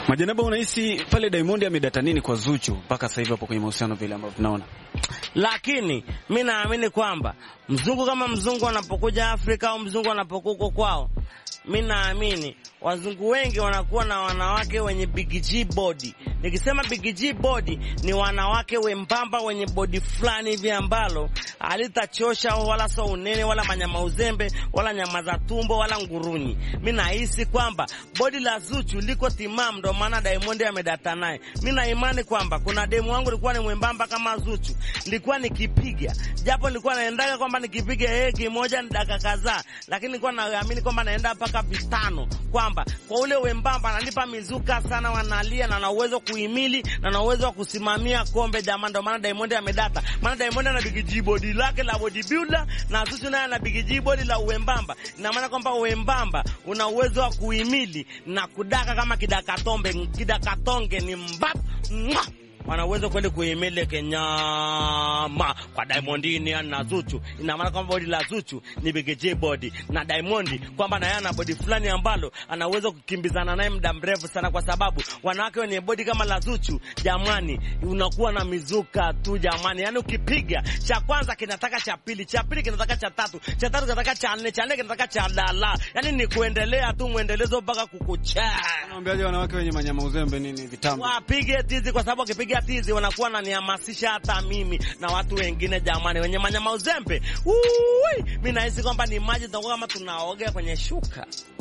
Majanaba, unahisi pale Diamond amedata nini kwa Zuchu mpaka sasa hivi hapo kwenye mahusiano vile ambavyo tunaona? Lakini mi naamini kwamba mzungu kama mzungu anapokuja Afrika au mzungu anapokuwa huko kwao, mi naamini wazungu wengi wanakuwa na wanawake wenye big G body. Nikisema big G body ni wanawake wembamba wenye body fulani hivi ambalo halitachosha wala so unene wala manyama uzembe wala nyama za tumbo wala nguruni. Mi nahisi kwamba body la Zuchu liko timamu, ndo maana Diamond amedata naye. Mi na imani kwamba kuna demu wangu likuwa ni mwembamba kama Zuchu, nilikuwa nikipiga, japo nilikuwa naendaga kwamba nikipiga yeye kimoja ni dakika kadhaa, lakini nilikuwa naamini kwamba naenda mpaka vitano kwamba kwa ule wembamba ananipa mizuka sana, wanalia na na uwezo kuhimili na na uwezo wa kusimamia kombe jamani. Ndio maana Diamond amedata, maana Diamond ana big G body lake la bodybuilder na Zuchu naye ana big G body la uwembamba. Ina maana kwamba uwembamba una uwezo wa kuhimili na kudaka kama kidakatombe, kidakatonge ni mbap mwa wana uwezo kwenda kuhimili kenyama kwa Diamond ni na Zuchu. Ina maana kwamba body la Zuchu ni big J body na Diamond kwamba naye ana body fulani ambalo ana uwezo kukimbizana naye muda mrefu sana, kwa sababu wanawake wenye body kama la Zuchu, jamani, unakuwa na mizuka tu jamani. Yani ukipiga cha kwanza kinataka cha pili, cha pili kinataka cha tatu, cha tatu kinataka cha nne, cha nne kinataka cha dala. Yani ni kuendelea tu mwendelezo mpaka kukucha. Unaambiaje wanawake wenye manyama uzembe nini vitambo? Wapige tizi kwa sababu wakipiga tizi wanakuwa nanihamasisha hata mimi na watu wengine jamani, wenye manyama uzembe. Ui, mimi nahisi kwamba ni maji tutakuwa kama tunaoga kwenye shuka.